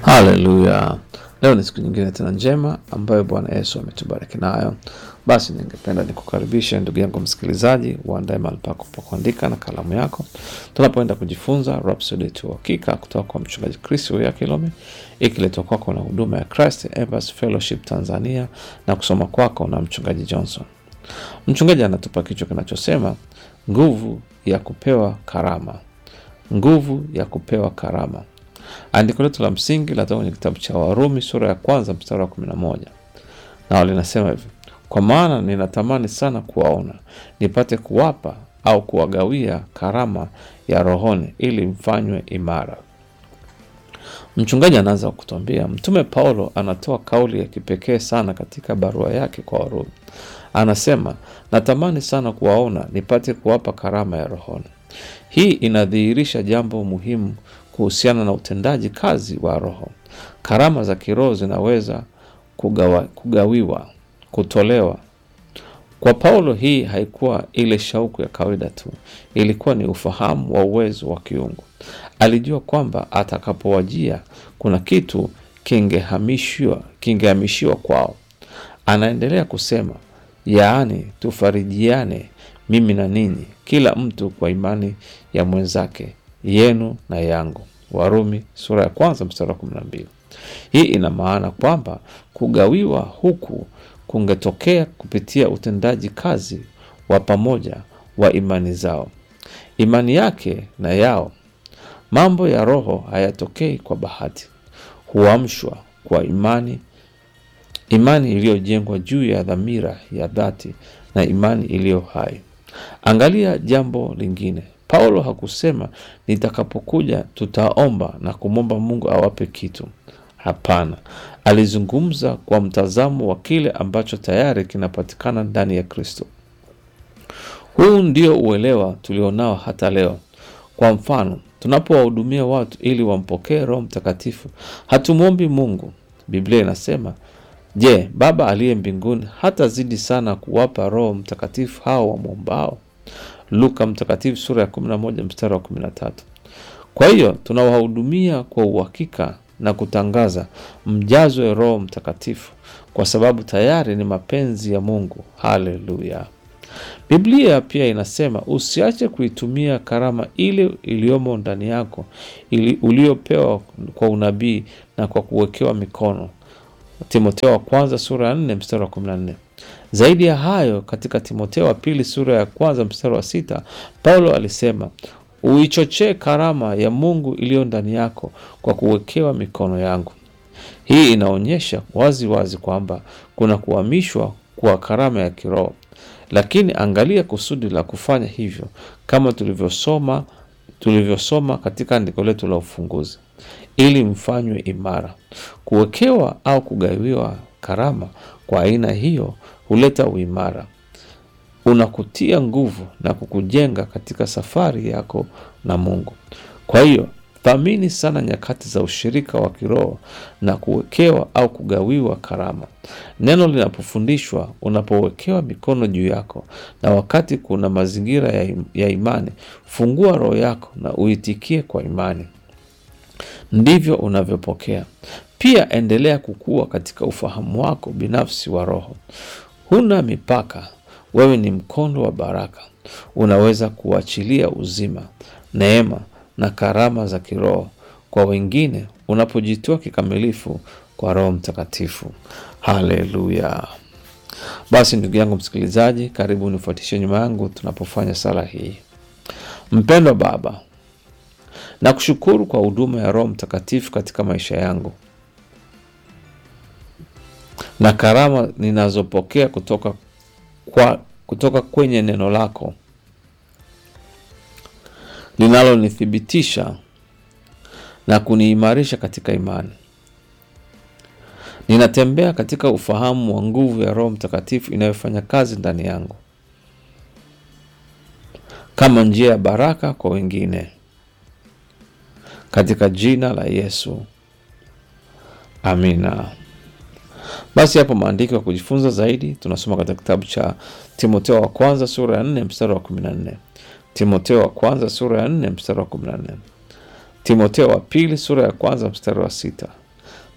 Haleluya! Leo ni siku nyingine tena njema ambayo Bwana Yesu ametubariki nayo. Basi ningependa nikukaribishe ndugu yangu msikilizaji, uandae mahali pako pa kuandika na kalamu yako, tunapoenda kujifunza Rhapsody ya Uhakika kutoka kwa mchungaji Chris ya Kilome, ikiletwa kwako na huduma ya Christ Evans Fellowship Tanzania na kusoma kwako na mchungaji Johnson. Mchungaji anatupa kichwa kinachosema nguvu ya kupewa karama, nguvu ya kupewa karama. Andiko letu la msingi latoka kwenye kitabu cha Warumi sura ya kwanza mstari wa kumi na moja nao linasema hivi: kwa maana ninatamani sana kuwaona nipate kuwapa au kuwagawia karama ya rohoni, ili mfanywe imara. Mchungaji anaanza kutuambia, Mtume Paulo anatoa kauli ya kipekee sana katika barua yake kwa Warumi. Anasema, natamani sana kuwaona nipate kuwapa karama ya rohoni. Hii inadhihirisha jambo muhimu kuhusiana na utendaji kazi wa Roho. Karama za kiroho zinaweza kugawa, kugawiwa, kutolewa. Kwa Paulo, hii haikuwa ile shauku ya kawaida tu, ilikuwa ni ufahamu wa uwezo wa kiungu. Alijua kwamba atakapowajia kuna kitu kingehamishiwa kingehamishiwa kwao. Anaendelea kusema, yaani tufarijiane mimi na ninyi, kila mtu kwa imani ya mwenzake yenu na yangu. Warumi sura ya kwanza mstari wa kumi na mbili. Hii ina maana kwamba kugawiwa huku kungetokea kupitia utendaji kazi wa pamoja wa imani zao, imani yake na yao. Mambo ya Roho hayatokei kwa bahati, huamshwa kwa imani, imani iliyojengwa juu ya dhamira ya dhati na imani iliyo hai. Angalia jambo lingine. Paulo hakusema nitakapokuja tutaomba na kumwomba Mungu awape kitu. Hapana, alizungumza kwa mtazamo wa kile ambacho tayari kinapatikana ndani ya Kristo. Huu ndio uelewa tulionao hata leo. Kwa mfano, tunapowahudumia watu ili wampokee Roho Mtakatifu, hatumwombi Mungu. Biblia inasema, je, Baba aliye mbinguni hatazidi sana kuwapa Roho Mtakatifu hao wamwombao? Luka Mtakatifu sura ya 11 mstari wa 13. Kwa hiyo tunawahudumia kwa uhakika na kutangaza mjazwe Roho Mtakatifu kwa sababu tayari ni mapenzi ya Mungu. Haleluya! Biblia pia inasema usiache kuitumia karama ile iliyomo ndani yako ili uliopewa kwa unabii na kwa kuwekewa mikono. Timotheo wa kwanza sura ya 4 mstari wa 14. Zaidi ya hayo, katika Timotheo wa pili sura ya kwanza mstari wa sita Paulo alisema uichochee karama ya Mungu iliyo ndani yako kwa kuwekewa mikono yangu. Hii inaonyesha wazi wazi kwamba kuna kuhamishwa kwa karama ya kiroho, lakini angalia kusudi la kufanya hivyo, kama tulivyosoma tulivyosoma katika andiko letu la ufunguzi, ili mfanywe imara. Kuwekewa au kugawiwa karama kwa aina hiyo huleta uimara, unakutia nguvu na kukujenga katika safari yako na Mungu. Kwa hiyo thamini sana nyakati za ushirika wa kiroho na kuwekewa au kugawiwa karama. Neno linapofundishwa, unapowekewa mikono juu yako, na wakati kuna mazingira ya, im ya imani, fungua roho yako na uitikie kwa imani, ndivyo unavyopokea. Pia endelea kukua katika ufahamu wako binafsi wa Roho. Huna mipaka, wewe ni mkondo wa baraka. Unaweza kuachilia uzima, neema na karama za kiroho kwa wengine unapojitoa kikamilifu kwa Roho Mtakatifu. Haleluya! Basi ndugu yangu msikilizaji, karibu nifuatishe nyuma yangu tunapofanya sala hii. Mpendwa Baba, nakushukuru kwa huduma ya Roho Mtakatifu katika maisha yangu na karama ninazopokea kutoka, kwa, kutoka kwenye neno lako linalonithibitisha na kuniimarisha katika imani. Ninatembea katika ufahamu wa nguvu ya Roho Mtakatifu inayofanya kazi ndani yangu kama njia ya baraka kwa wengine, katika jina la Yesu, amina. Basi hapo maandiko ya kujifunza zaidi tunasoma katika kitabu cha Timotheo wa kwanza sura ya 4 mstari wa 14. Timotheo wa kwanza sura ya 4 mstari wa 14. Timotheo wa pili sura ya kwanza mstari wa sita.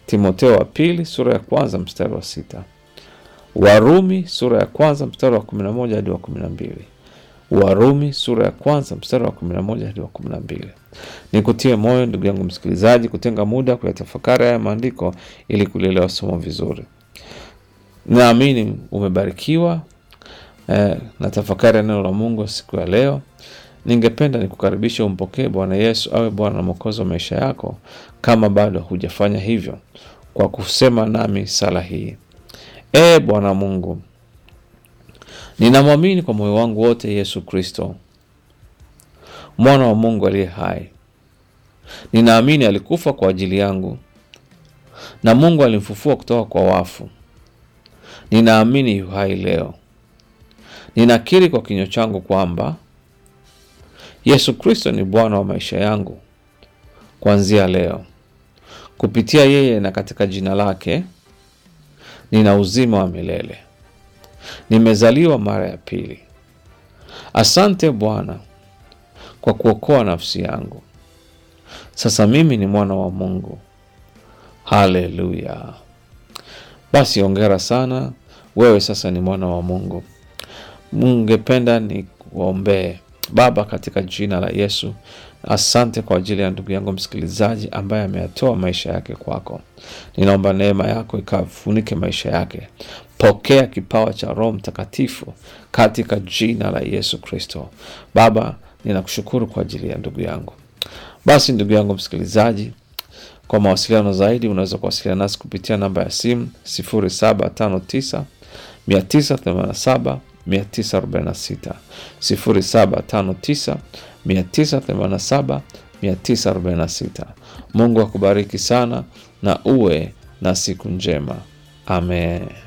Timoteo wa pili sura ya kwanza mstari wa sita Warumi sura ya kwanza mstari wa kumi na moja hadi wa kumi na mbili Warumi sura ya kwanza mstari wa kumi na moja hadi wa kumi na mbili Nikutie moyo ndugu yangu msikilizaji, kutenga muda kuyatafakari haya maandiko ili kulielewa somo vizuri. Naamini umebarikiwa eh, na tafakari ya neno la Mungu siku ya leo. Ningependa nikukaribisha umpokee Bwana Yesu awe Bwana na Mwokozi wa maisha yako, kama bado hujafanya hivyo, kwa kusema nami sala hii: Ee Bwana Mungu, ninamwamini kwa moyo wangu wote Yesu Kristo, mwana wa Mungu aliye hai. Ninaamini alikufa kwa ajili yangu na Mungu alimfufua kutoka kwa wafu. Ninaamini yu hai leo. Ninakiri kwa kinywa changu kwamba Yesu Kristo ni Bwana wa maisha yangu kuanzia leo. Kupitia yeye na katika jina lake nina uzima wa milele, nimezaliwa mara ya pili. Asante Bwana kwa kuokoa nafsi yangu. Sasa mimi ni mwana wa Mungu. Haleluya! Basi ongera sana, wewe sasa ni mwana wa Mungu. Ningependa ni kuombee. Baba, katika jina la Yesu, asante kwa ajili ya ndugu yangu msikilizaji ambaye ameyatoa maisha yake kwako. Ninaomba neema yako ikafunike maisha yake. Pokea kipawa cha Roho Mtakatifu katika jina la Yesu Kristo. Baba, ninakushukuru kwa ajili ya ndugu yangu. Basi ndugu yangu msikilizaji, kwa mawasiliano zaidi unaweza kuwasiliana nasi kupitia namba ya simu 0759 987 946 0759 987 946. Mungu akubariki sana na uwe na siku njema. Amen.